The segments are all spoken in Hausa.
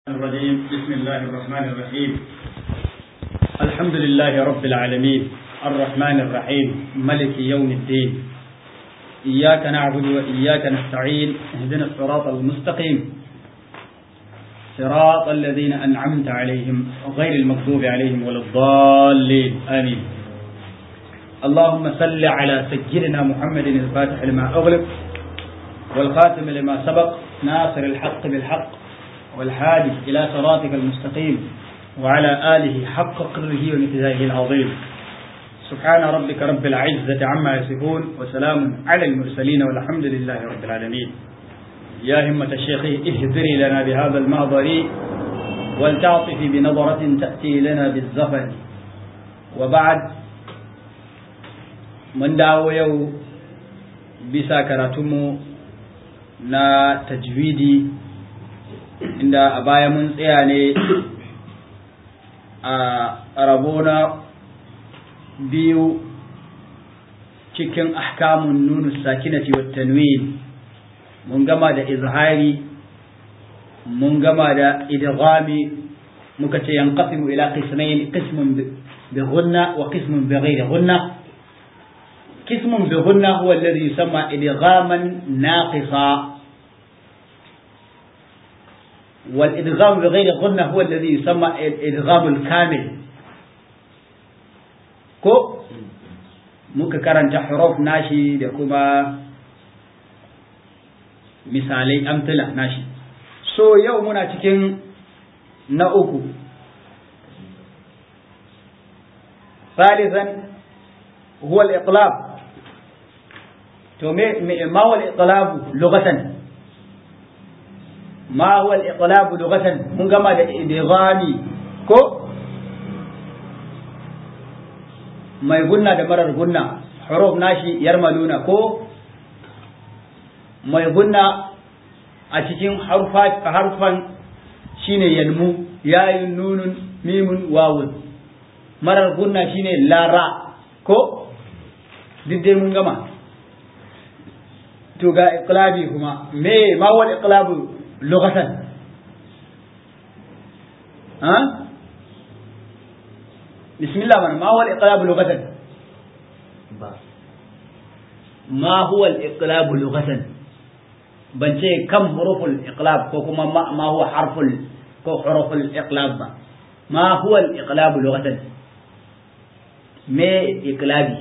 الرجيم بسم الله الرحمن الرحيم الحمد لله رب العالمين الرحمن الرحيم ملك يوم الدين إياك نعبد وإياك نستعين اهدنا الصراط المستقيم صراط الذين أنعمت عليهم غير المغضوب عليهم ولا الضالين آمين اللهم صل على سيدنا محمد الفاتح لما أغلق والخاتم لما سبق ناصر الحق بالحق والهادي إلى صراطك المستقيم وعلى آله حق قدره ومتزايه العظيم سبحان ربك رب العزة عما يصفون وسلام على المرسلين والحمد لله رب العالمين يا همة الشيخ اهدري لنا بهذا المحضر ولتعطف بنظرة تأتي لنا بالزفن وبعد من دعو يو بسا كراتمو na tajwidi inda a baya mun tsaya ne a rabona biyu cikin ahkamun nunu sakinati wa tanwin mun gama da izhari mun gama da idghami muka ce yanqasimu ila qismayn qismun bi ghunna wa qismun bi ghayri ghunna قسم بغنى هو الذي يسمى إدغاما ناقصا والإدغام بغير غنى هو الذي يسمى الإدغام الكامل كو muka karanta huruf nashi da kuma misalai amtila nashi so yau muna cikin na uku ثالثا هو الإقلاب تو ما هو الإقلاب لغة ما هو الإقلاب لغة من كما إدغامي كو ما يقولنا ده مرر قلنا حروف ناشي يرملون كو ما يقولنا أتكين حرفات حرفا شين ينمو يا نون ميم واو مرر قلنا شين لا را ko duk dai mun gama to ga iqlabi kuma me ma wal iqlabu lughatan ha bismillah man ma wal iqlabu lughatan ma huwa al iqlabu lughatan ban ce kam huruful iqlab ko kuma ma huwa harful ko huruful iqlab ba ma huwa al iqlabu lughatan me iqlabi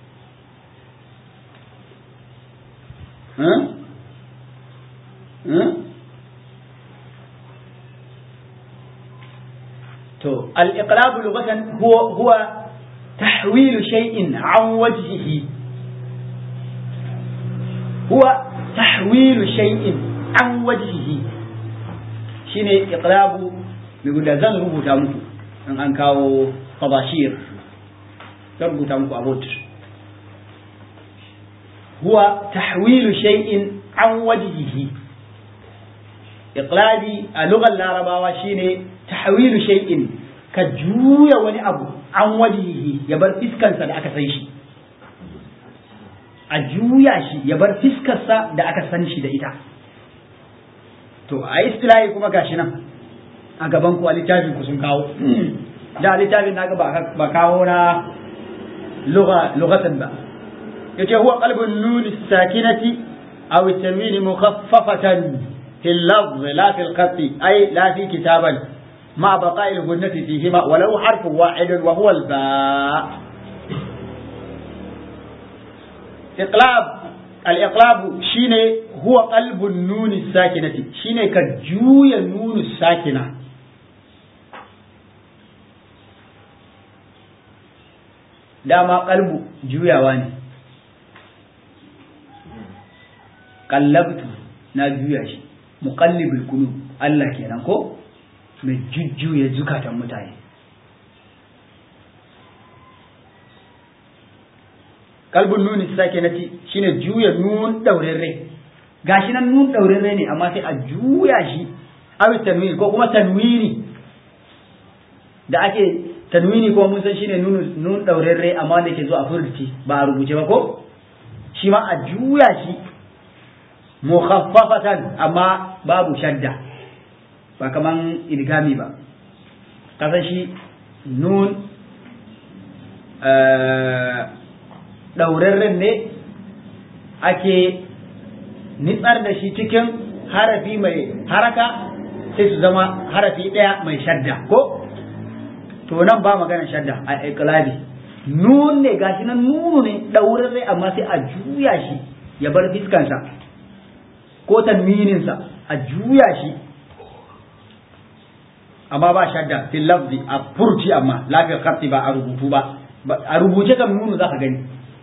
to al-iqlab lughatan huwa huwa tahwil shay'in an wajhihi huwa tahwil shay'in an wajhihi shine iqlabu mai guda zan rubuta muku in an kawo tabashir zan rubuta muku abot huwa tahwilu shay'in an wajhihi iqlabi a lugar larabawa shine tahwilu shay'in ka juya wani abu an wajhihi ya bar fiskansa da aka san shi a juya shi ya bar fiskarsa da aka san shi da ita to a istilahi kuma gashi nan a gaban ku a littafin ku sun kawo da littafin na ba kawo na لغة با يتي هو قلب النون الساكنة أو التنوين مخففة في اللفظ لا في الخط أي لا في كتابا مع بقاء الغنة فيهما ولو حرف واحد وهو الباء إقلاب الإقلاب شيني هو قلب النون الساكنة شيني كجوي النون الساكنة dama kalbu juyawa ne kallabtu na juya shi muqallibul qulub Allah kenan ko mai jujjuya zukatan mutane kalbun nuni sake nati shine juya nun daurarre gashi nan nun daurarre ne amma sai a juya shi awi tanwini ko kuma tanwini da ake tanwini ko mun san shine nun nun daurarre amma da ke zo a furci ba a rubuce ba ko shi ma a juya shi mukhaffafatan amma babu shadda ba kaman idgami ba kasan shi nun ɗaurarren ne ake nitsar da shi cikin harafi mai haraka sai su zama harafi ɗaya mai shadda ko to nan ba magana shadda a iklabi nun ne gashi nan nunu ne ɗaurarre amma sai a juya shi ya bar fiskansa ko tanwininsa a juya shi amma ba shadda fil lafzi a furci amma lafiyar khatti ba a rubutu ba a rubuce kan nunu za ka gani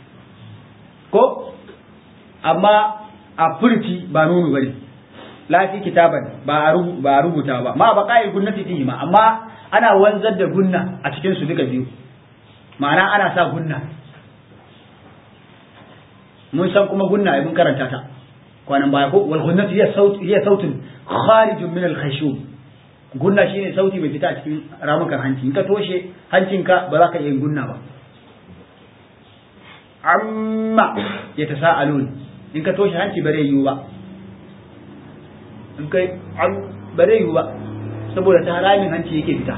ko amma a furci ba nunu bane lafi kitaban ba a rubuta ba ma ba kai gunnati fihi ma amma ana wanzar da gunna a cikin su duka biyu ma'ana ana sa gunna mun san kuma gunna mun karanta ta kwanan baya ko wal gunnati hiya saut hiya sautun kharijun min al khashum gunna shine sauti bai fita a cikin ramukan hanci in ka toshe hancinka ba za ka iya gunna ba amma ya ta sa'alun in ka toshe hanci bare yiwu ba in kai bare yiwu ba saboda ta haramin hanci yake fita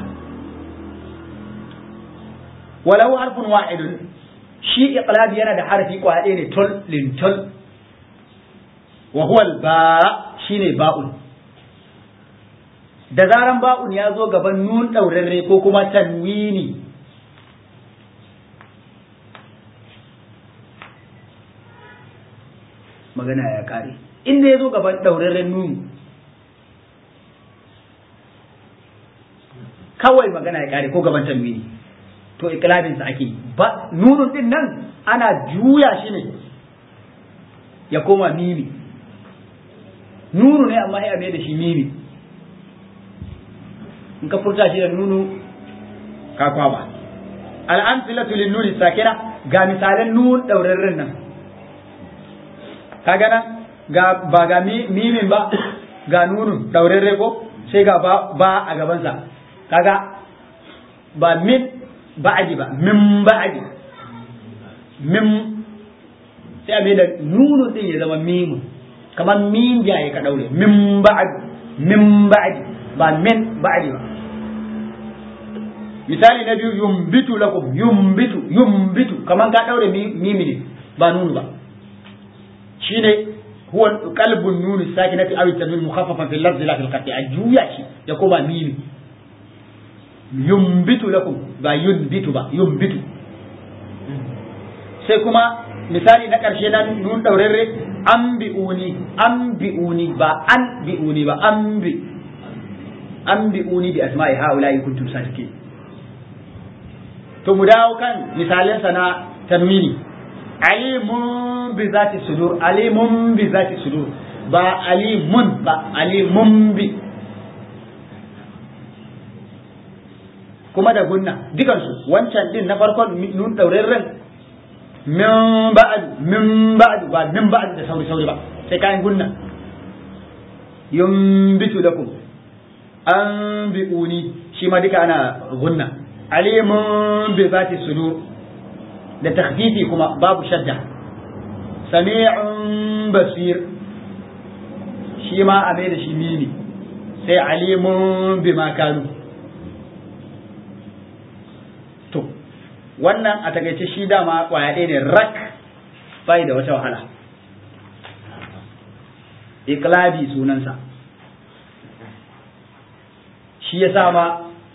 walau harfin wa'idun shi iqlabi yana da harfi kwaɗe ne tol lintol wa huwa ba shine ba'un da zaran ba'un ya zo gaban nun ɗaurarre ko kuma tanwini magana ya ƙare inda ya zo gaban ɗaurarren nun kawai magana ya ƙare ko gaban tanwini to ikilabinsa ake ba nunun din nan ana juya shi ne ya koma mimi nunu ne amma ya mai da shi mimi in ka furta shi da nunu ka kwaba al'amsilatu lin nuni sakina ga misalan nun daurarren nan kaga nan ga ba ga mimin ba ga nunun daurarre ko sai ga ba, ba a gabansa kaga ba min ba'adi ba min ba'adi min sai a mai da nunun din ya zama mimu kamar min jaye ka daure min ba'adi min ba'adi ba min ba'adi ba misali na biyu yumbitu lakum yumbitu yumbitu kaman ka daure mimi ne ba nunu ba shine huwa qalbun nun sakinati aw tanwin mukhaffafan fil lafzi la fil qati ajuya shi ya koma mimi yumbitu lakum ba yunbitu ba yumbitu sai kuma misali na karshe na nun daurarre ambiuni ambiuni ba an biuni ba ambi ambiuni bi asma'i haula'i kuntum sadiqin to mu dawo kan misalinsa na tanwini alimun bi zati sudur alimun bi zati sudur ba alimun ba alimun bi kuma da gunna dukansu wancan din na farkon nun daurarren min ba'd min ba'd ba min ba'd da sauri sauri ba sai kayan gunna yumbitu lakum an bi'uni shi ma duka ana gunna alimun bi zati sudur da takhfifi kuma babu shadda sami'un basir shi ma a mai da shi mini sai alimun bi ma kanu to wannan a takaice shi dama kwaya ɗaya ne rak bai da wata wahala iklabi sunansa shi ya sama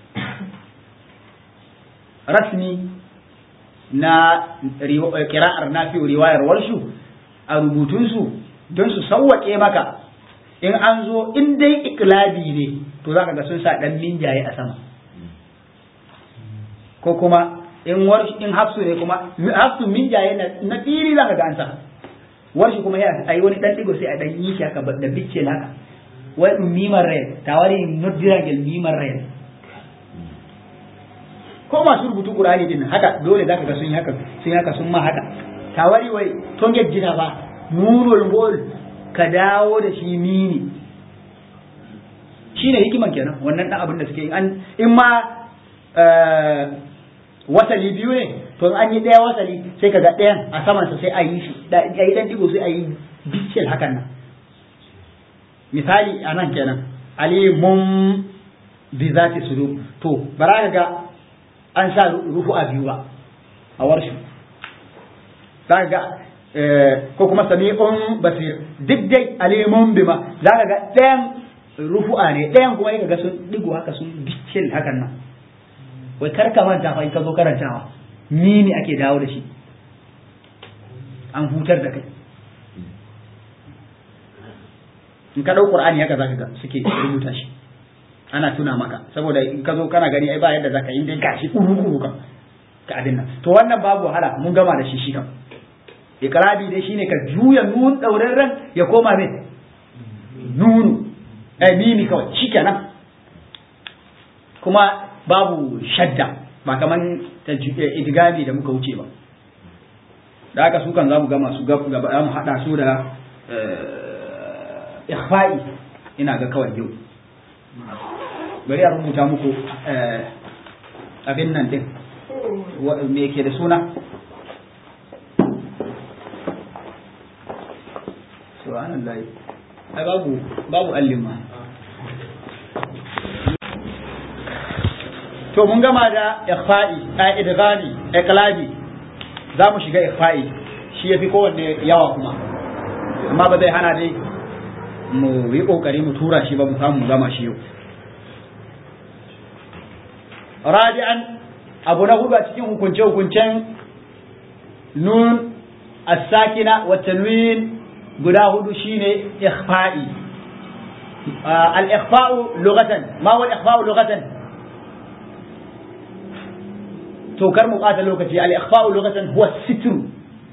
rasmi na kira'ar nafi riwayar warshu a rubutunsu don su sauwaƙe maka in an zo in dai iklabi ne to za ka ga sun sa ɗan minjaye a sama ko kuma in warshu in hafsu ne kuma hafsu minjaye na fili za ka ga an sa warshu kuma ya a yi wani ɗan ɗigo sai a ɗan yi shi haka da bicce naka wai ɗum mimar red tawari noddiragel mimar red ko masu rubutu Qur'ani din haka dole zaka ga sun yi haka sun haka sun ma haka tawari wai to jina ba nurul gol ka dawo da shi mini shine hikiman kenan wannan dan abin da suke an in ma wasali biyu ne to an yi daya wasali sai kaga ɗayan a saman sa sai a yi shi a yi dan digo sai a yi biccel hakan nan misali a nan kenan alimun bi zati sudur to bara ka ga an sa rufu a biyu ba a warshu za ga ko kuma sami'un basir duk dai alimun bima za ka ga ɗayan rufu'a ne ɗayan kuma ka ga sun digo haka sun dikil hakan nan wai kar ka manta fa in ka zo karantawa mimi ake dawo da shi an hutar da kai in ka ɗau qur'ani haka zaka ga suke rubuta shi ana tuna maka saboda in ka zo kana gani ai ba yadda zaka yi dai gashi kuru kuru kan ka abin nan to wannan babu wahala mun gama da shi shi kam ikrabi dai shine ka juya nun daurarren ya koma me nunu eh mimi kawai shikenan kuma babu shadda ba kaman idgami da muka wuce ba da haka su kan za mu gama su gaba mu hada su da ikhfa'i ina ga kawai yau bari a rubuta muku abin nan din me ke da suna subhanallahi ai babu babu allima to mun gama da ikhfa'i a idghami iqlabi za mu shiga ikhfa'i shi yafi kowanne yawa kuma amma ba zai hana dai mu yi kokari mu tura shi ba mu samu gama shi yau rabi'an abu na hudu a cikin hukunce hukuncen nun as-sakina wa tanwin guda hudu shine ikhfa'i al-ikhfa'u lughatan ma huwa al-ikhfa'u lughatan to kar mu bata lokaci al-ikhfa'u lughatan huwa sitru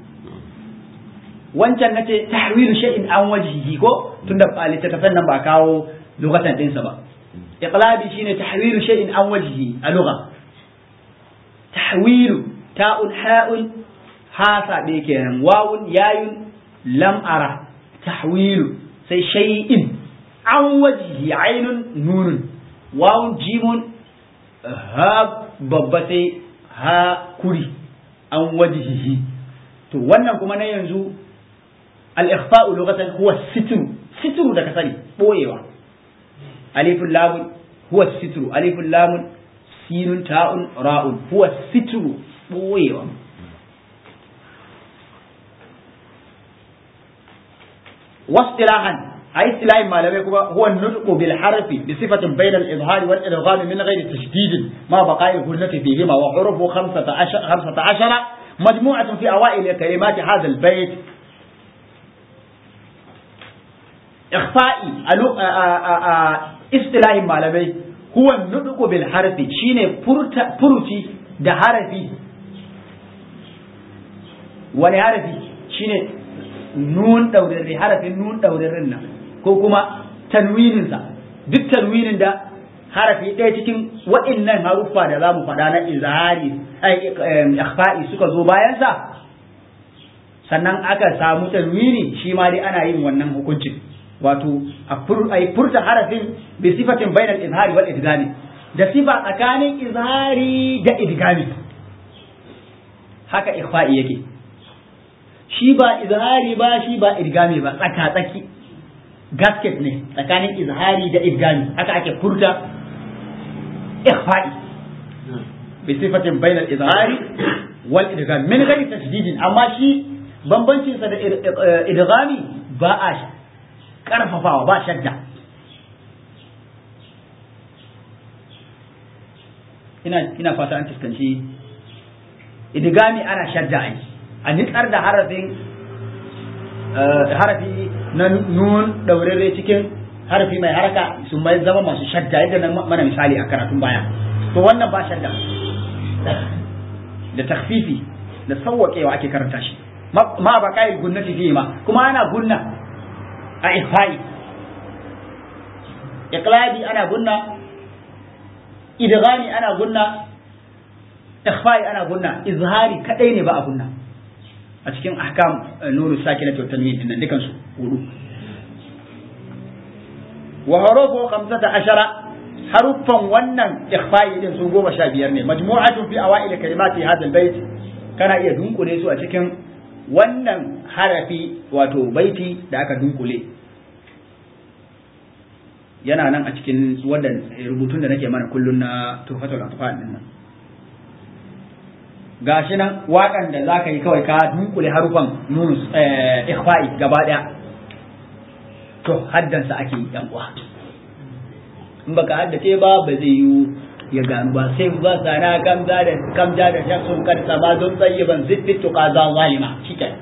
wancan nace tahwilu shay'in an wajhihi ko tunda littattafan nan ba kawo lughatan dinsa ba iqlabi shine tahwilu shay'in an wajhihi a lugha tahwilu ta'un ha'un ha sabe kenan wawun yayun lam ara tahwilu sai shay'in an wajhihi ainun nunun wawun jimun ha babba sai ha kuri an wajhihi to wannan kuma na yanzu al-ikhfa'u lughatan huwa sitru sitru da ka sani boyewa alifun lamun huwa sitru alifun lamun sinun ta'un ra'un huwa sitru boyewa واصطلاحا أي اصطلاح ما لم يكن هو النطق بالحرف بصفة بين الإظهار والإدغام من غير تشديد ما بقاء الهنة فيهما وحروفه خمسة عشر, خمسة عشر مجموعة في أوائل كلمات هذا البيت إخفائي اصطلاح ما لم هو النطق بالحرف شيني فرتي ده حرفي wani harafi shine nun ɗaurarre harafin nun ɗaurarren nan ko kuma tanwininsa duk tanwinin da harafi ɗaya cikin waɗannan haruffa da za mu faɗa na izhari ikhfa'i suka zo bayansa sannan aka samu tanwini shi ma dai ana yin wannan hukuncin wato a furta harafin bi sifatin bainal izhari wal idgami da sifa tsakanin izhari da idgami haka ikhfa'i yake shi ba izhari ba shi ba idgami ba tsaka tsaki gasket ne tsakanin izhari da idgami haka ake furta ikhfa'i bi sifatin bainal izhari wal idgami min ghairi tashdidin amma shi bambancin sa da idgami ba a karfafawa ba shadda ina ina fata an fuskanci idgami ana shadda ai a nitsar da harafin harafi na nun daurare cikin harafi mai haraka su mai zama masu shadda yadda na mana misali a karatun baya to wannan ba shadda da takfifi da sauwaƙewa ake karanta shi ma ba kai gunnati fiye ma kuma ana gunna a ifai iqlabi ana gunna idghami ana gunna ikhfai ana gunna izhari kadai ne ba a gunna a cikin ahkam nuru sakinatu wa tanwin din dukan su hudu wa harufu 15 haruffan wannan ikhfa'i din su goma sha biyar ne majmu'atun fi awail kalimati hadha albayt kana iya dunkule su a cikin wannan harafi wato baiti da aka dunkule yana nan a cikin wanda rubutun da nake mana kullun na tufatul atfal din nan gashi nan waƙan da zaka yi kawai ka dunkule harufan nun ikhfa'i gaba daya to haddansa ake yi yan uwa in baka haddace ba ba zai yi ya gano ba sai ba sana kamza da kamza da shaksun karsa ba don tsayiban zittitu qaza zalima shikenan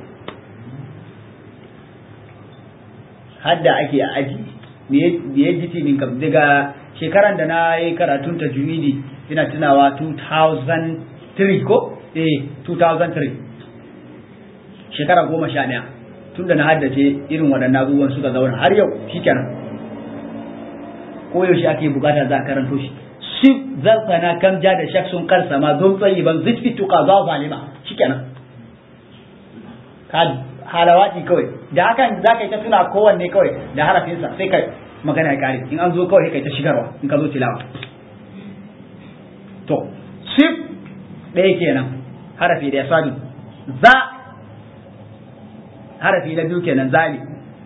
hadda ake a aji me ya ji min kam daga shekaran da na yi karatun tajwidi ina tunawa 2003 ko eh 2003 shekara goma sha ɗaya tun da na haddace irin waɗannan abubuwan suka zauna har yau shikenan ko yaushe ake bukata za a karanto shi shi zarfana kam ja da shak sun karsa ma don tsayi ban zitfi tuka za zalima shikenan ka halawati kawai da hakan za ka yi ta tuna kowanne kawai da harafinsa sai ka magana ya kare in an zo kawai kai ta shigarwa in ka zo tilawa to sif ɗaya kenan harafi da ya sadu za harafi na biyu kenan zali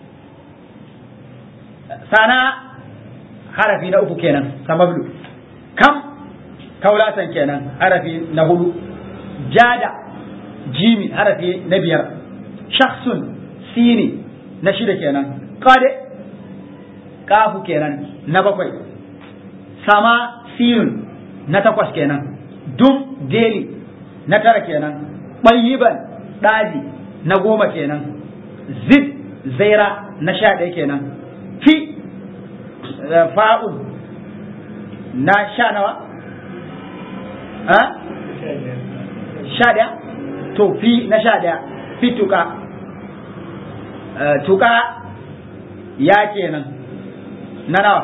sana harafi na uku kenan samablu kam kaulatan kenan harafi na hudu jada jimi harafi na biyar shakhsun sini na shida kenan qade kafu kenan na bakwai sama sinun na takwas kenan dum deli na tara kenan ɓayyiban ɗaji na goma kenan zid zaira na sha ɗaya kenan fi fa'un na sha nawa sha ɗaya to fi na sha ɗaya fi tuka tuka ya kenan na nawa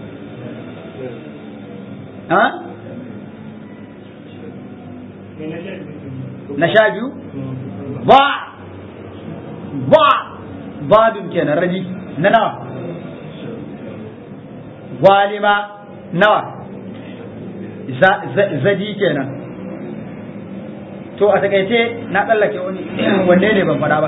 na sha biyu ba ba babin kenan raji na nawa walima nawa zadi kenan to a takaice na tsallake wani wanne ne ban fada ba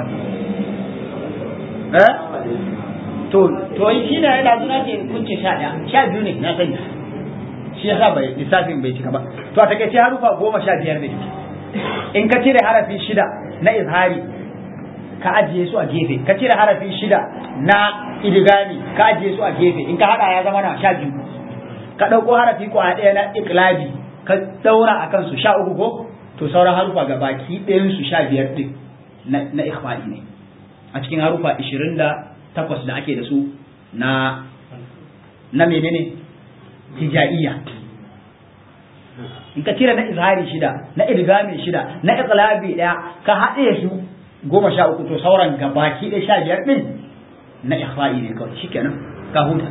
eh to to shi ne yana zuna ce kunce sha ɗaya sha biyu ne na sani shi yasa bai lissafin bai cika ba to a takaice harufa goma sha biyar ne in ka cire harafi shida na izhari ka ajiye su a gefe ka cire harafi shida na idigami ka ajiye su a gefe in ka hada ya zama na sha biyu ka ɗauko harafi ko a ɗaya na iklabi ka ɗaura a kansu sha uku ko to sauran harufa ga baki ɗayan su sha biyar ɗin na ikhfa'i ne a cikin harufa ishirin da takwas da ake da su na na menene hijaiya in ka cire na izhari shida na idgami shida na iqlabi daya ka haɗe su goma sha uku to sauran gabaki ɗaya sha biyar ɗin na ikhfa'i ne kawai shikenan ka huta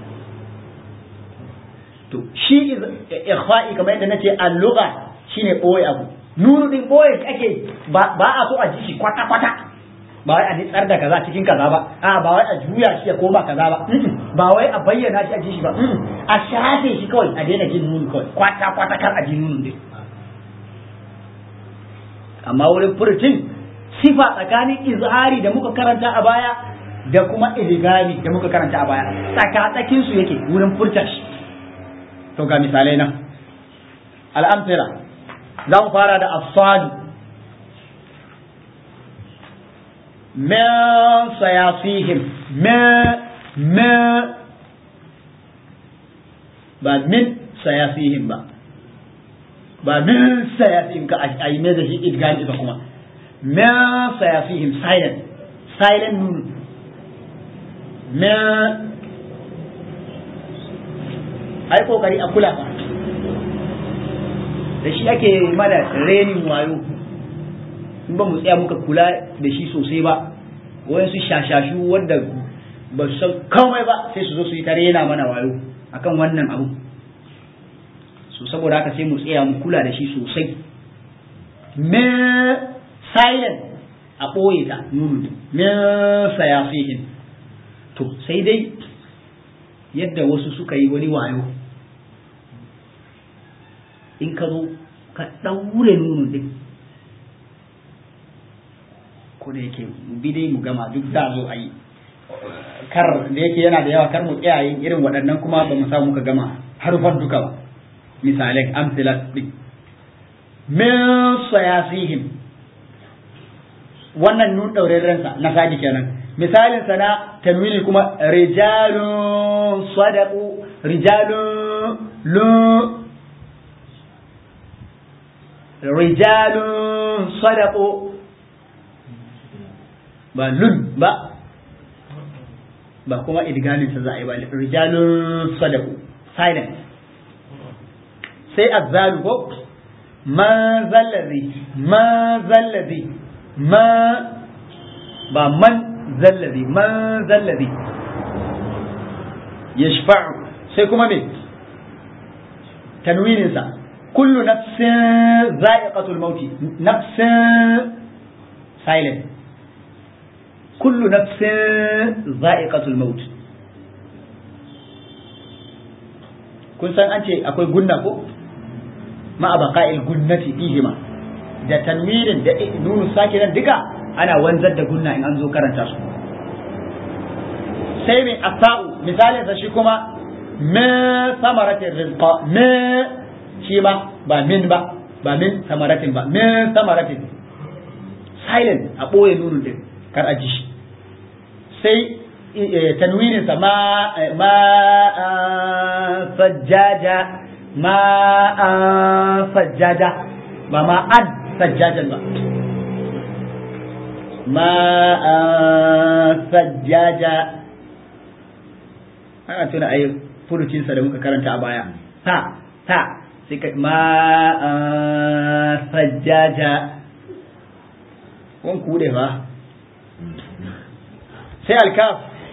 to shi ikhfa'i kamar yadda nace al-lugha shine boye abu nunu din boye ake ba a so a ji shi kwata kwata ba wai a nitsar da kaza cikin kaza ba a ba wai a juya shi ya koma kaza ba ba wai a bayyana shi a ji shi ba a shafe shi kawai a daina jin nunu kawai kwata kwata kar a ji nunu din amma wurin furucin sifa tsakanin izhari da muka karanta a baya da kuma iligami da muka karanta a baya tsakatsakin su yake wurin furta shi to ga misalai nan al'amfira za mu fara da asadu min sayasihim min ba min sayasihim ba ba min sayasihim ka a yi mai da shi idgami ba kuma min sayasihim silent silent nun min ai kokari a kula ba da shi ake mana renin wayo in ba mu tsaya muka kula da shi sosai ba wayansu shashashu wanda ba su san komai ba sai su zo su yi ta rena mana wayo akan wannan abu so saboda haka sai mu tsaya mu kula da shi sosai me silent a ɓoye ta nunu me sayasihin to sai dai yadda wasu suka yi wani wayo in ka zo ka ɗaure nunu din ko da yake bi dai mu gama duk za zo a yi kar da yake yana da yawa kar mu kiyaye irin waɗannan kuma ba mu samu muka gama harufan duka ba misalai amsilat din min sayasihim wannan nun ɗauraren sa na sadi kenan misalin sa na tanwini kuma rijalun sadaqu rijalun lu rijalun sadaqu ba lun ba ba kuma idgamin sa za a yi ba rijalun sadaqu silent sai azzalu ko ma zallazi ma zallazi ma ba man zallazi man zallazi yashfa'u sai kuma me tanwinin sa kullu nafsin za'iqatul mauti nafsin silent kullu nafsin za'iqatul maut kun san an ce akwai gunna ko ma baqa'il gunnati fihima da tanwirin da nunu sakinan duka ana wanzar da gunna in an zo karanta su sai mai asa'u misalin sa shi kuma min samaratin rizqa min shi ma ba min ba ba min samaratin ba min samaratin silent a ɓoye nunun din kar a ji shi sai tanwinin sa ma ma sajjaja ma sajjaja ba ma an sajjajan ba ma sajjaja ana tuna ayi furucinsa da muka karanta a baya ta ta sai ka ma sajjaja wan kude ba sai alkaf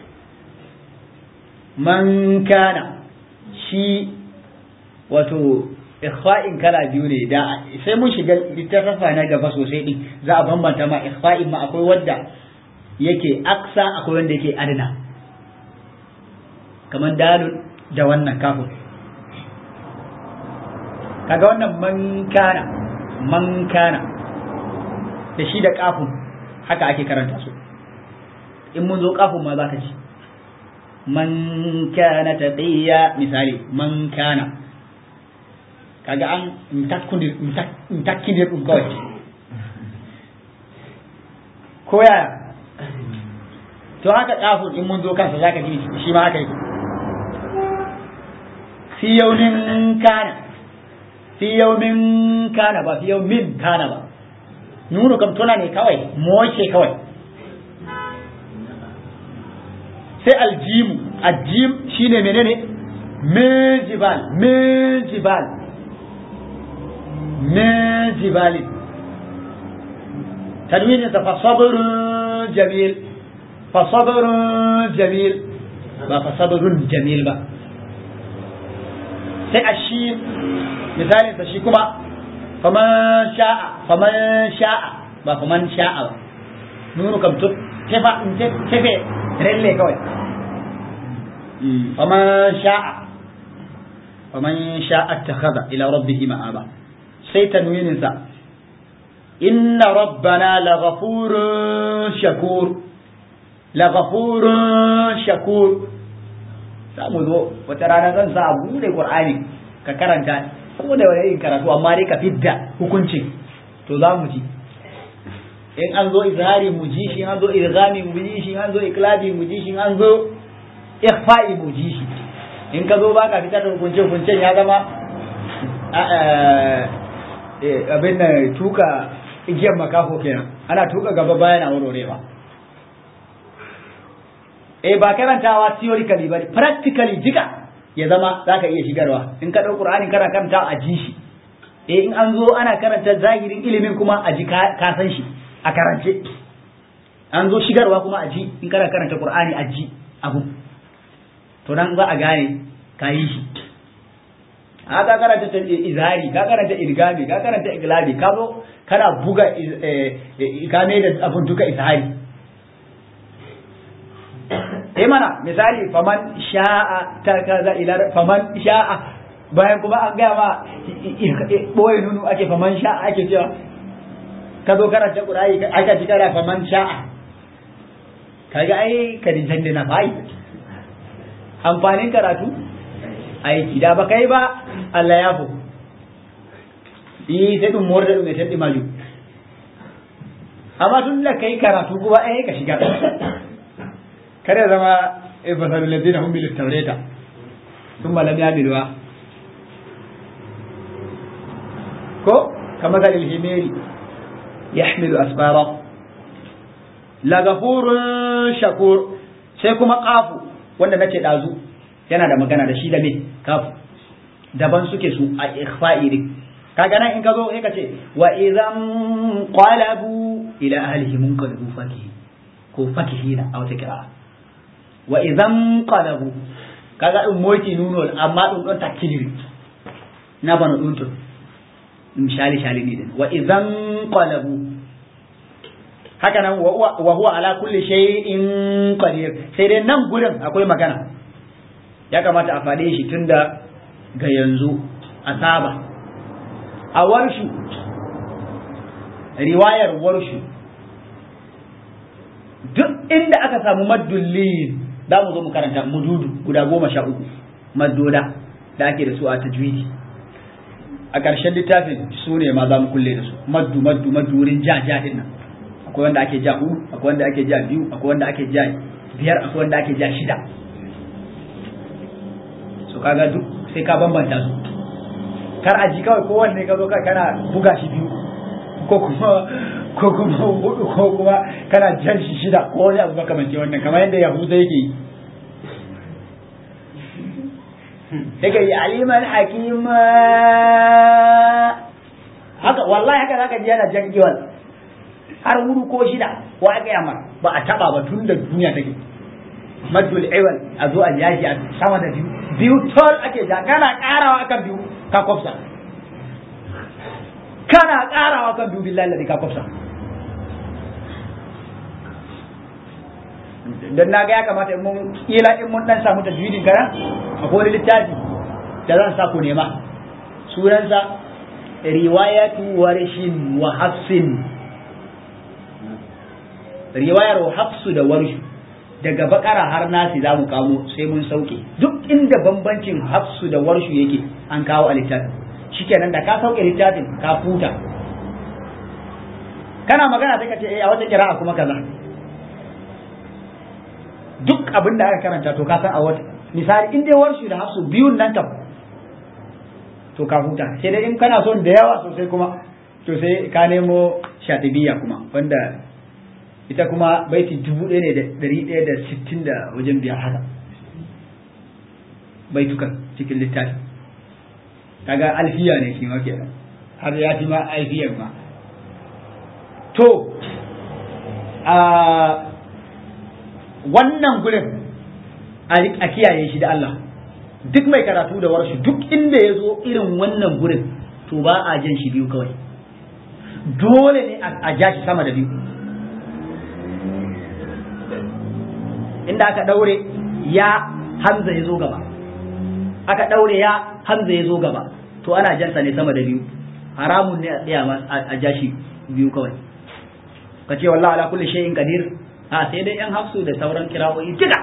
man kana shi wato ikhfa'in kala biyu ne da sai mun shiga littafafa na gaba sosai din za a bambanta ma ikhfa'in ma akwai wanda yake aksa akwai wanda yake adana kamar dalil da wannan kafin kaga wannan man kana man kana da shi da kafin haka ake karanta su in mun zo kafin ma za ka ci man kana taqiya misali man kana kaga an mtakkundir mtakkindir ɗum kawai ko yaya to haka kafin in mun zo kansa za ka ji shi ma haka yake fi yaumin kana fi yaumin kana ba fi yaumin kana ba nunu kam tuna ne kawai moce kawai sai aljimu aljim shine menene min jibal min jibal min jibali tanwinin sa fa sabrun jamil fa sabrun jamil ba fa sabrun jamil ba sai ashi misalin sa shi kuma faman sha'a faman sha'a ba faman sha'a ba nunu kam to tefa tefe relle kawai faman sha'a faman sha'a takhadha ila rabbihi ma'aba sai tanwinin sa inna rabbana laghafurun shakur laghafurun shakur za mu zo wata rana zan sa a bude qur'ani ka karanta ko da wani yin karatu amma dai ka fidda hukuncin to za mu ji in an zo izhari mu ji shi an zo irgami mu ji shi an zo iklabi mu ji shi an zo ikhfa'i mu ji shi in ka zo baka fitar da hukunce hukuncen ya zama abin nan tuka igiyar makafo kenan ana tuka gaba baya na warwarewa eh ba karantawa theoretically ba practically jika ya zama zaka iya shigarwa in ka ɗau Qur'ani kana karanta a ji shi eh in an zo ana karanta zahirin ilimin kuma a ji ka san shi a karance an zo shigarwa kuma a ji in kana karanta Qur'ani a ji abu to nan za a gane ka yi shi a ka karanta izhari ka karanta irgami ka karanta iglabi ka zo kana buga ka ne da abun duka izhari eh mana misali faman sha'a ta kaza ila faman sha'a bayan kuma an gaya ma boye nunu ake faman sha'a ake cewa ka zo karanta qur'ani aka ji kara faman sha'a kaga ai ka dinjan na fai amfanin karatu aiki da ba kai ba Allah ya fu yi sai dum morda mai tadi maju amma tun da kai karatu kuma eh ka shiga kare zama eh fasalul ladina hum bil tawrata thumma lam yamiluha ko kama ga himeri yahmilu asfara la ghafurun shakur sai kuma qafu wanda nace dazu yana da magana da shi da me kafu daban suke su a ikhfa'i din kaga nan in ka zo sai ka ce wa idan qalabu ila ahlihi munqalabu fakihi ko fakihina a wata kira wa idan qalabu kaga dum moyti nuno amma dum don takiliri na bana dum to misali shali ne din wa idan qalabu haka nan wa huwa ala kulli shay'in qadir sai dai nan gurin akwai magana ya kamata a faɗe shi tunda ga yanzu a saba a warshu riwayar warshu duk inda aka samu maddulli za mu zo mu karanta mududu guda goma sha uku maddoda da ake da su a tajwidi a ƙarshen littafin su ne ma za mu kulle da su maddu maddu maddu wurin ja ja din nan akwai wanda ake ja hudu akwai wanda ake ja biyu akwai wanda ake ja biyar akwai wanda ake ja shida so kaga duk sai ka bambanta su kar a ji kawai kowanne ka zo ka kana buga shi biyu ko kuma ko kuma hudu ko kuma kana jan shi shida ko wani abu makamanci wannan kamar yadda yahuza yake yi yake yi aliman hakima haka wallahi haka zaka ji yana jan giwal har hudu ko shida ko aka yamma ba a taba ba tun da duniya take maddul iwal a zo a yaji a sama da biyu biyu tol ake ja kana karawa akan biyu ka kwafsa kana karawa kan biyu billahi ladhi ka kwafsa dan na ga ya kamata in mun kila in mun dan samu tajwidin karan akwai wani littafi da zan sa ku nema sunansa riwayatu warshin wa hafsin riwayar hafsu da warshu daga bakara har nasi za mu kamo sai mun sauke duk inda bambancin hafsu da warshu yake an kawo a littafin shikenan da ka sauke littafin ka futa kana magana sai ka ce eh a wata kira'a kuma kaza duk abin da aka karanta to ka san a wata misali in dai warshu da hafsu biyun nan kam to ka huta sai dai in kana son da yawa sosai kuma to sai ka nemo shatibiya kuma wanda ita kuma baiti dubu ɗaya ne da ɗari ɗaya da sittin da wajen biyar haka baitukan cikin littafi kaga alfiya ne shi ma kenan har ya fi ma alfiyar ma to a wannan gurin a kiyaye shi da Allah duk mai karatu da warshi duk inda ya zo irin wannan gurin to ba a jan shi biyu kawai dole ne a ja shi sama da biyu inda aka daure ya hamza ya zo gaba aka daure ya hamza ya zo gaba to ana jansa ne sama da biyu haramun ne a tsaya a ja shi biyu kawai ka ce wallahi ala kulli shay'in qadir a sai dai yan hafsu da sauran kirawoyi duka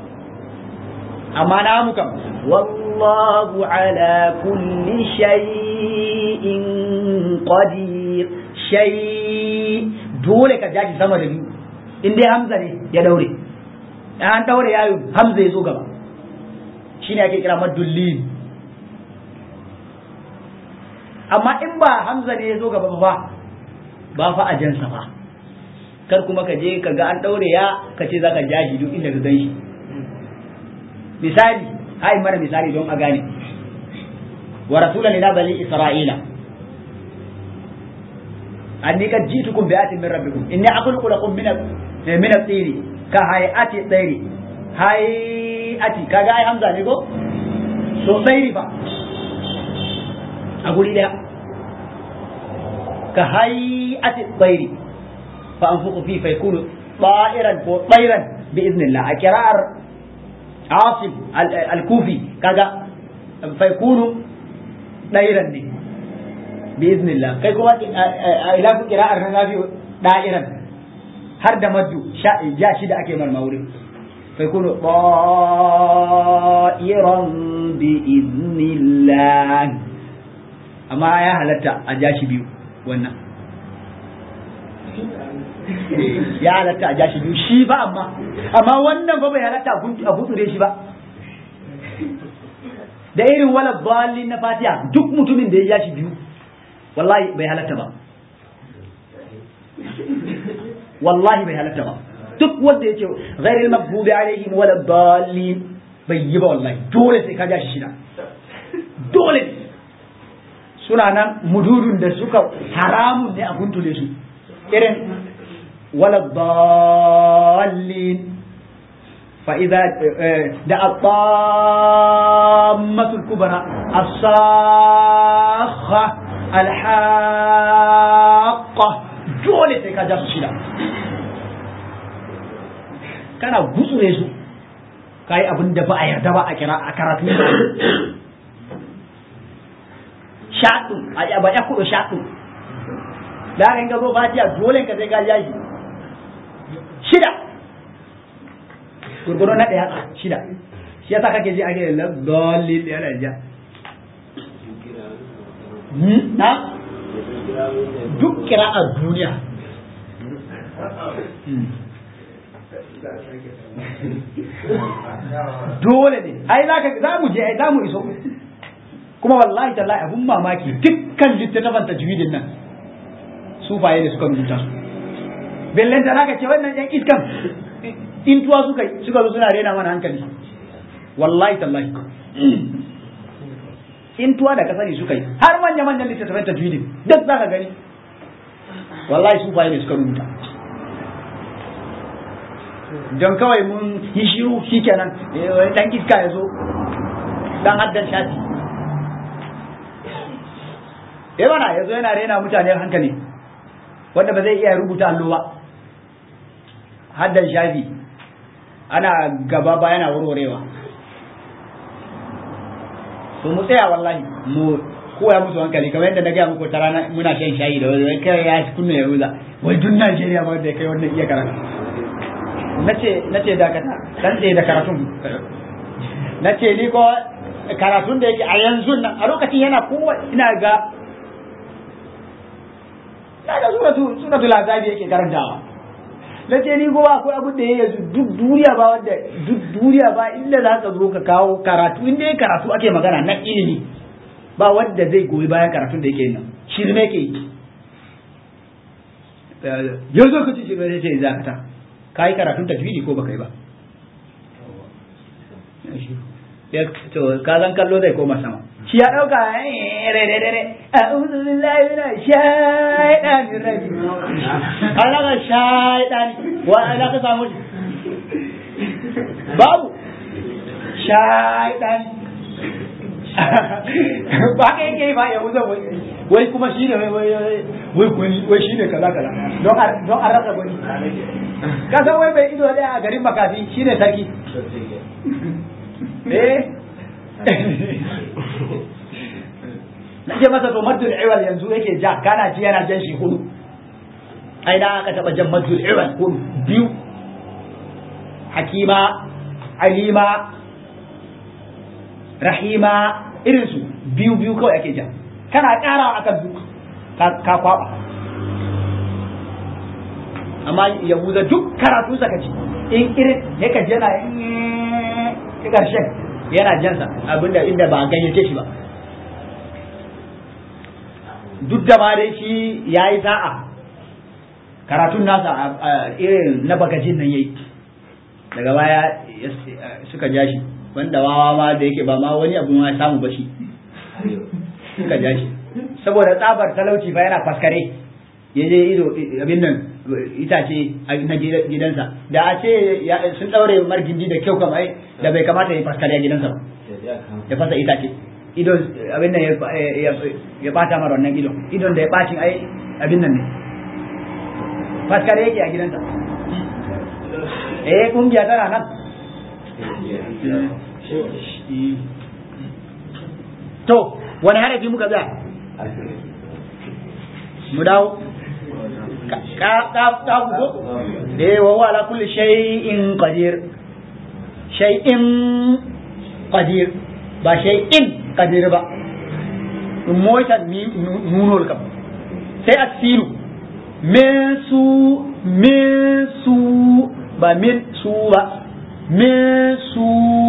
amma na mu kam wallahu ala kulli shay'in qadir shay dole ka jaji sama da biyu in dai hamza ne ya daure an daure yayo hamza ya zo gaba shine ake kira madullin amma in ba hamza ne ya zo gaba ba ba fa a jansa ba kar kuma ka je ka ga an daure ya ka ce zaka jaji duk inda ka gan shi misali hai mana misali don a gane wa rasulan ila bani isra'ila anni kad jitukum bi atin min rabbikum inni akhluqu lakum min min at-tin ka hayati tsairi hayati kaga ai hamza ne ko so tsairi ba a guri daya ka hayati tsairi fa anfuqu fi fa yakunu ta'iran ko tsairan bi idnillah a kira'ar عاصم الكوفي كذا فيكون دائرا ne بإذن الله كي كما إلى قراءة النافي دائرا har da maddu ja shi da ake marma wurin fa yakunu ta'iran bi idnillah amma ya halatta a ja shi biyu wannan ya halatta a ja shi biyu shi ba amma amma wannan ba bai halatta a gutsure shi ba da irin wala dalin na fatiha duk mutumin da ya ja shi biyu wallahi bai halatta ba wallahi bai halatta ba duk wanda ya ce ghairil maghdubi alaihim wala dalin bai yi ba wallahi dole sai ka ja shi shida dole suna nan mududun da suka haramun ne a guntule su irin wala dalin فإذا da الطامة الكبرى الصاخة الحاقة dole sai ka ja su shida kana gutsure su ka yi abin da ba a yarda ba a kira a karatu shaɗu a ba ya kudu shaɗu da haka in ka zo fatiya dole ka sai ka ja shi shida gurgudu na ɗaya shida shi yasa kake ji ake da dolli ɗaya da ja na duk kira a duniya dole ne ai za za mu je ai za mu iso kuma wallahi tallahi abun mamaki dukkan littattafan tajwidin nan sufaye da suka rubuta su bellen da zaka ce wannan yan iskan intuwa suka suka zo suna rena mana hankali wallahi tallahi intuwa da kasani suka yi har manya manyan littattafan tajwidin duk zaka gani wallahi sufaye ne suka rubuta don kawai mun yi shiru shikenan dan iska ya zo dan haddan shafi eh mana ya zo yana rena mutane hankali wanda ba zai iya rubuta allo ba haddan shafi ana gaba ba yana warwarewa to mu tsaya wallahi mu koya musu hankali kamar yadda na gaya muku ta rana muna shan shayi da wani kai ya kunna ya ruza wai duk Najeriya ba da ya kai wannan iya karatu nace nace dakata dan tsaye da karatun nace ni ko karatun da yake a yanzu nan a lokacin yana kowa ina ga na ga suratu suratu lazabi yake karantawa nace ni ko akwai abin da yayi duk duniya ba wanda duk duniya ba inda za ka zo ka kawo karatu inda ya karatu ake magana na ilimi ba wanda zai goyi bayan karatun da yake nan shirme yake yi yanzu ka ci shirme zai ce zakata ka yi karatun tajwidi ko baka yi ba to ka zan kallo zai koma sama shi ya dauka re re re a'udhu billahi minash shaitanir rajim kana ga shaitani wa ana ka samu shi babu shaitani ba ka yake ba ya wuce wai wai kuma shi ne wai wai wai shi ne kaza kaza don don an rasa gwani ka san wai bai ido daya a garin makafi shi ne sarki eh na ce masa to maddul iwal yanzu yake ja kana ji yana jan shi hudu ai da aka taba jan maddul iwal hudu biyu hakima alima rahima irin su biyu biyu kawai ake ja kana karawa akan duk ka kwaba amma yahuda duk karatu saka ci in irin ya ka jana in karshen yana jansa abinda inda ba gayyace shi ba duk da ma dai shi ya yi sa'a karatun nasa irin na bagajin nan yayi daga baya suka ja shi wanda wawa ma da yake ba ma wani abu ma samu ba shi suka ja shi saboda tsabar talauci fa yana faskare ya je ido abin nan itace na gidansa da a ce sun daure margindi da kyau kamar da bai kamata ya faskare a gidansa ba ya fasa itace idon abin nan ya bata mara wannan idon idon da ya bacin ai abin nan ne faskare yake a gidansa eh kungiya tana nan to wani harafi muka za mu dawo ka ka ka ko eh wa huwa ala kulli shay'in qadir shay'in qadir ba shay'in qadir ba moita ni nunol kam sai asilu min su min su ba min su ba min su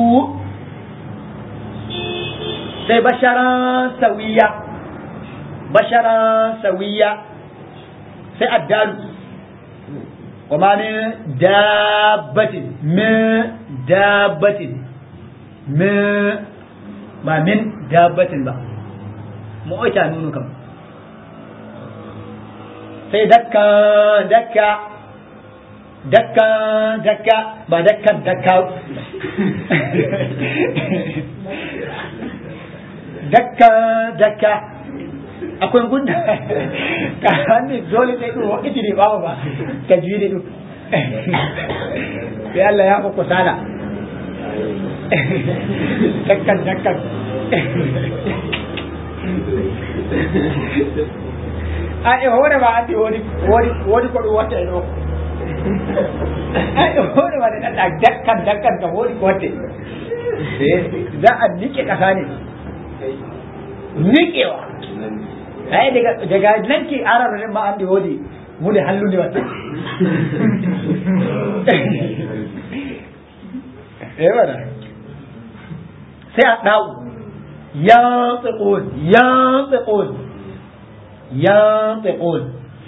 sai basharan sawiya basharan sawiya sai addalu wa ma min dabbatin min dabbatin min ba min dabbatin ba mu oita nunu kam sai dakka dakka dakka dakka ba dakkan dakka dakka dakka akwai gudda ka hannu dole sai ɗin wakiti ne ba ba ka ji ne ɗin sai Allah ya kuku sada dakkan dakkan a e hore ba ati wodi wodi wodi ko ɗum watta e ɗo a e hore ba da ɗaɗa dakkan dakkan kam wodi ko watte za a nike ƙasa ne nikewa ai daga daga nan ke ararar ma an wodi mu da hallu ne wata eh wala sai a dawo ya tsiqun ya tsiqun ya tsiqun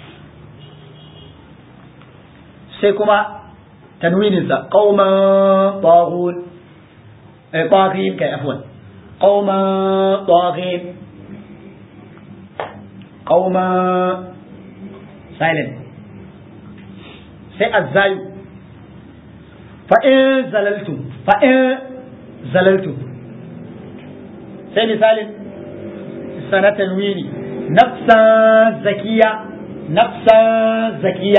sai kuma tanwinin sa qauman taghut eh taghin kai afwan qauman taghin qauma silent sai azzayu fa in zalaltu fa in zalaltu sai misalin sanatan wini nafsa zakiya nafsa zakiya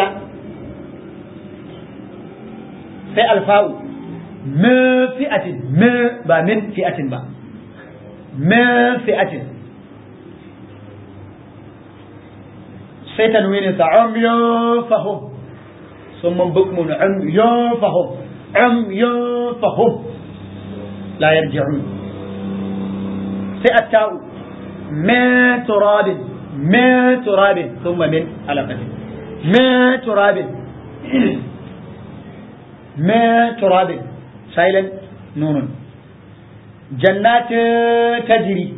sai alfa'u min fi'atin min ba min fi'atin ba min fi'atin sai tanwinin sa umyun fahum summan bukmun umyun fahum umyun fahum la yarji'un sai atta'u min turabin min turabin thumma min alaqatin min turabin min turabin silent nunun jannatin tajri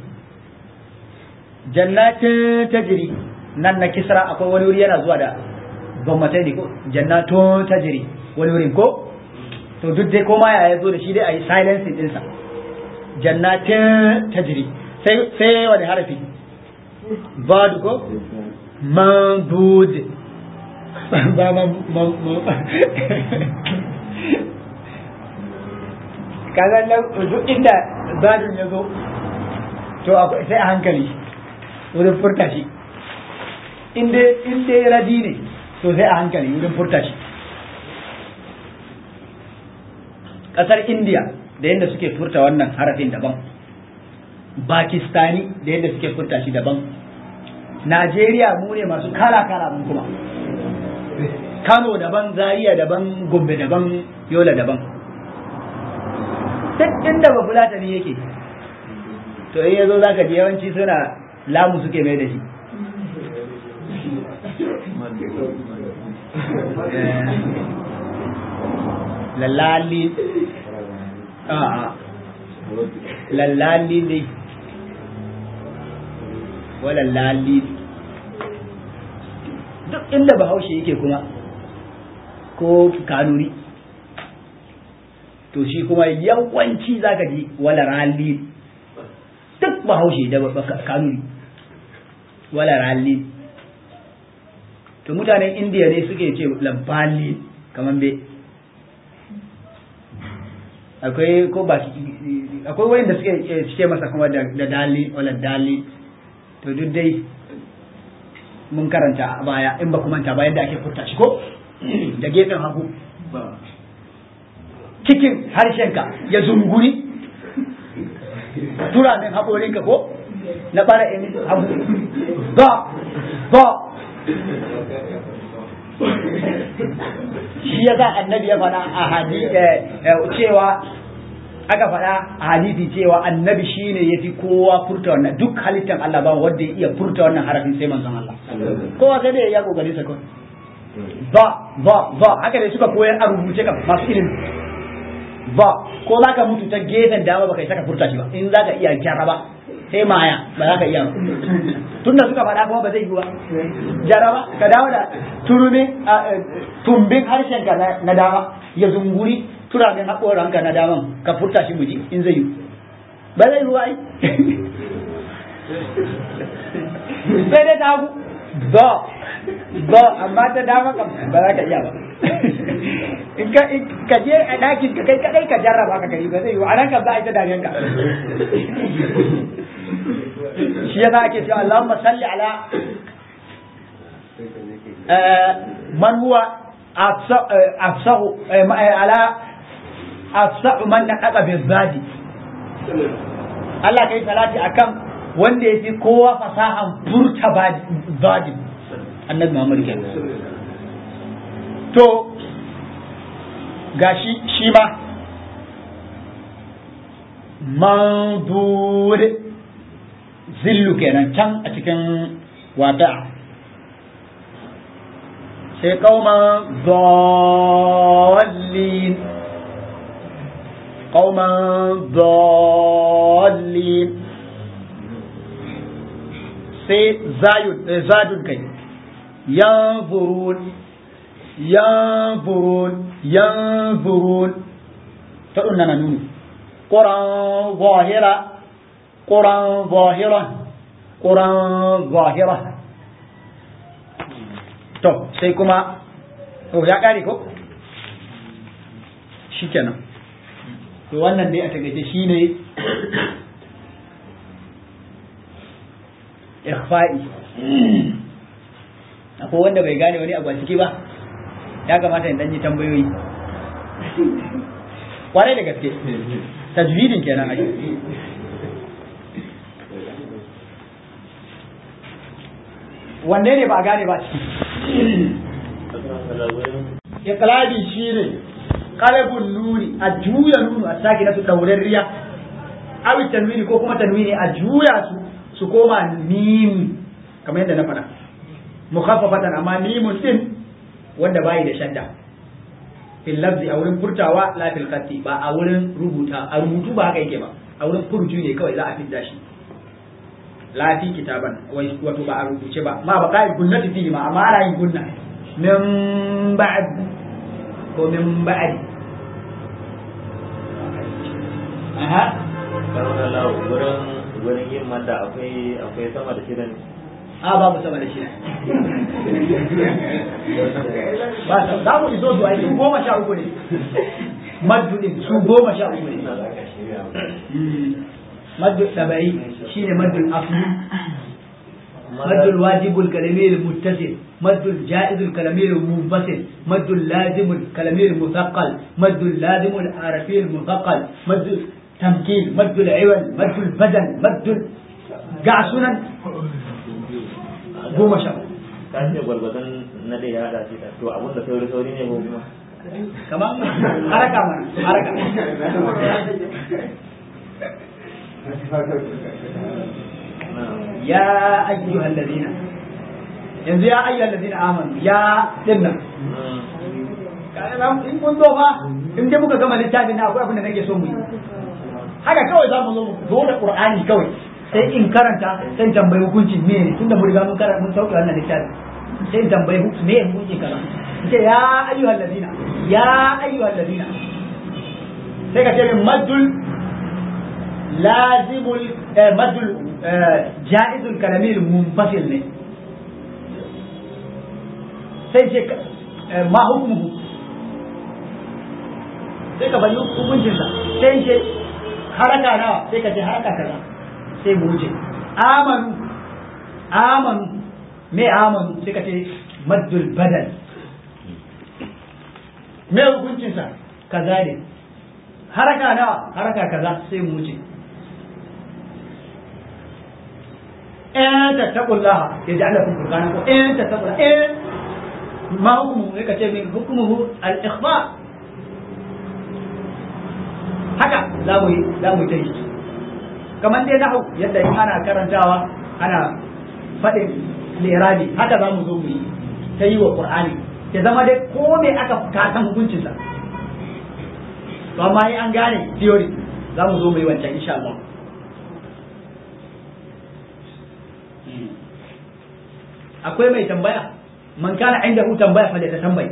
jannatin tajri nan na kisra akwai wani wuri yana zuwa da gwamnatai ne ko jannatun tajiri wani wurin ko to duk dai koma ya zo da shi dai a yi silencing ɗinsa jannatin tajiri sai wani harafi bad ko mandud ba ma kaga duk inda zadun ya zo to sai a hankali wurin furta shi in dai radi ne to sai a hankali wurin furta shi ƙasar indiya da yadda suke furta wannan harafin daban pakistani da yadda suke furta shi daban najeriya mu ne masu kala-kala mun kuma kano daban zaria daban gombe daban yola daban duk inda ba fulatani yake to in yazo zaka ji yawanci suna lamu suke mai da shi lalali a'a lalali ne wala lali duk inda bahaushe yake kuma ko kanuri to shi kuma yawanci zaka ji wala rali duk bahaushe da kanuri wala rali to mutanen indiya ne suke ce labbali kamar be akwai ko ba akwai wayanda suke ce masa kuma da dali wala dali to duk dai mun karanta a baya in ba ku manta ba yadda ake furta shi ko da gefen hagu cikin harshenka ya zunguri turamin haƙorinka ko na ɓara in hagu ba ba shi ya sa annabi ya faɗa a hadisi cewa aka faɗa a hadisi cewa annabi shine ya fi kowa furta wannan duk halittar Allah ba wanda ya iya furta wannan harafin sai manzon Allah kowa sai dai ya kokari sa kawai ba ba ba haka ne suka koyar a rubuce ka masu ilimi ba ko za ka mutu ta gefen dama baka saka furta shi ba in za ka iya jaraba sai maya ba za ka iya ba tunda suka faɗa kuma ba zai yi ba jaraba ka dawo da turumi tumbin harshen ka na dama ya zunguri turamin haƙoranka na daman ka furta shi muji in zai yi ba zai yi ba ai sai dai ta hagu ba ba amma ta dama kam ba za ka iya ba in ka je a ɗakin ka kai kadai ka jarraba ka kai ba zai yi a nan kam za a yi ta dariyan ka shi yasa ake cewa Allahumma salli ala man huwa afsahu ala afsahu man naqaqa bi zadi Allah kai salati akan wanda ya fi kowa fasahan furta zadi annabi Muhammad kenan to gashi shi ma mandur zillu kenan can a cikin wata sai kauman dallin kauman dallin sai zadun kai yanzurun yanzurun yanzurun ta ɗunna na nuni ƙuran zahira ƙuran zahira ƙuran zahira to sai kuma to ya ƙare ko shi kenan to wannan dai a tagace shi ne ikhfa'i akwai wanda bai gane wani abu a ciki ba ya kamata in dan yi tambayoyi kwarai da gaske tajwidin kenan ake wanne ne ba a gane ba ciki iqlabi shine qalbun nuni a juya nunu a saki na su daurariya awi tanwini ko kuma tanwini a juya su su koma mim kamar yadda na faɗa mukhaffafatan amma mimun din wanda bai da shadda fil lafzi a wurin furtawa la fil khatti ba a wurin rubuta a rubutu ba haka yake ba a wurin furju ne kawai za a fidda shi la fi kitaban wato ba a rubuce ba ma ba kai gunnati fi ma amma ana yin gunna min ba'd ko min ba'd aha wurin wurin yin mata akwai akwai sama da shirin a babu sama da shi ba za mu iso su ai su goma sha uku ne maddu din su goma sha uku ne maddu tabai shine maddu asli maddu wajibul kalamir muttasil maddu jaizul kalamir munfasil maddu lazimul kalamir muthaqqal maddu lazimul arafil muthaqqal maddu tamkin maddu al-iwal maddu al-badal maddu ga sunan goma sha ka ce gwargwadon na da ya hada shi da to abun da sauri sauri ne ko kuma kamar haraka mana haraka ya ayyuhal ladina yanzu ya ayyuhal ladina amanu ya dinnan in kun zo fa in dai muka gama littafin na akwai abin da nake so mu yi haka kawai za mu zo mu zo da qur'ani kawai sai in karanta sai in tambayi hukuncin me ne tunda mun riga mun karanta mun sauke wannan littafi sai in tambayi hukuncin me hukuncin kaza ce ya ayyuhal ladina ya ayyuhal ladina sai ka ce min maddul lazimul maddul jaizul kalamil munfasil ne sai ce ma hukmuhu sai ka bari hukuncin sa sai ce haraka nawa sai ka ce haraka kaza sai mu wuce amanu amanu me amanu sai ka ce maddul badal me hukuncinsa kaza ne haraka nawa haraka kaza sai mu wuce in tattaqullaha yaj'al lakum furqana ko in tattaqullaha in ma hukumu ya kace min hukumuhu al-ikhfa haka za mu yi za mu yi kamar dai nahu yadda in ana karantawa ana faɗin lirabi haka za mu zo mu yi ta yi wa qur'ani ya zama dai ko me aka kasan hukuncinsa to amma yi an gane theory za mu zo mu yi wancan insha Allah akwai mai tambaya man kana inda hu tambaya fa da ta tambayi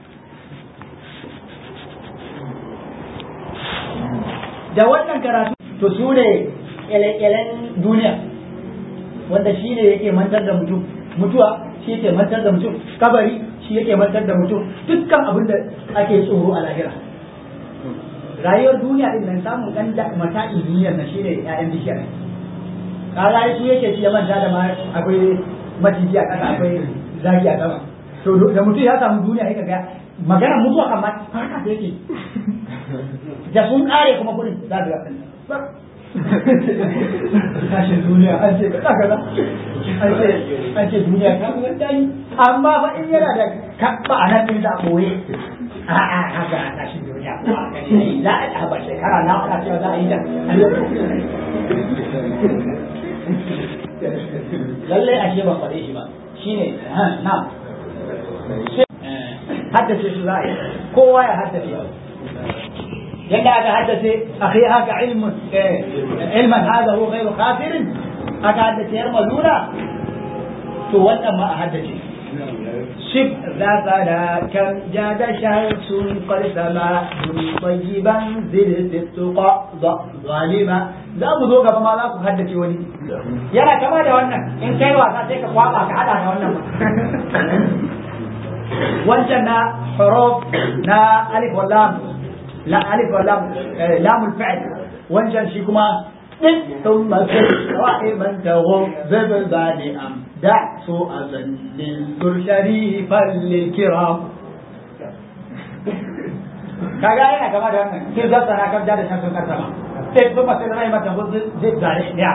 da wannan karatu to su ne kyalen duniya wanda shi ne yake mantar da mutum mutuwa shi yake mantar da mutum kabari shi yake mantar da mutum dukkan abin da ake tsoro a lahira rayuwar duniya din nan samun dan da mata'in duniyar na shine ƴaƴan bishiyar kaga su yake shi ya manta da ma akwai maciji a ƙasa akwai zaki a sama to da mutum ya samu duniya yake ga magana mutuwa kan ma haka yake da sun kare kuma kudin za su ga tashin duniya an ce kaza kaza an ce an ce duniya ta ga dani amma ba in yana da kabba a nan din da boye a a haka tashin duniya ko a gani za a ta ba shekara na ana cewa za a yi da lallai ashe ban faɗe shi ba shine na haddace shi za a yi kowa ya haddace yadda aka haddace akhi haka ilmun ilman hada huwa ghayru kafirin aka haddace yar malula to wannan ma a haddace شب ذا كم جاد شمس قد سما طيبا زد التقى ظالما za mu zo gaba ma za ku haddace wani yana kama da wannan in kai wasa sai ka kwaba ka hada da wannan wancan na huruf na alif wa lam la alif wa lam lamul fi'l wancan shi kuma din thumma sa'iman tahu zabzani am da su azan lil sharifan lil kiram kaga yana kama da wannan sai zata na kabda da shan karta ba sai kuma sai rai mata hudu zai zare ya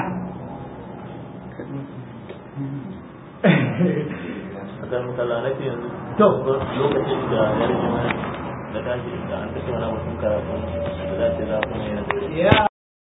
akan makalla na ce yanzu To. lokacin da ya rage mana da tashi da an kashe wani mutum karatu da za ce za ku ne ya